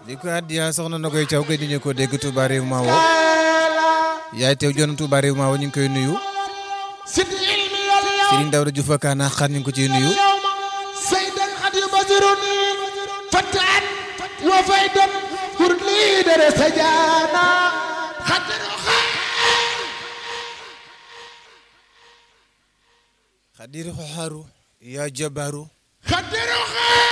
di ko addiya soxna na koy caw gëj ñu ko dégg Touba réew Mawo yaay teew joon Touba réew Mawo ñu ngi koy nuyu sid ilmi yal yow Serigne Daouda Diouf ak Kana xar ñu ngi ko ciy nuyu saydan xad yu basiruni fataan wa faydan pour liidere sajana xadiro Xadir Xoxaru yaa Jabaru xadiro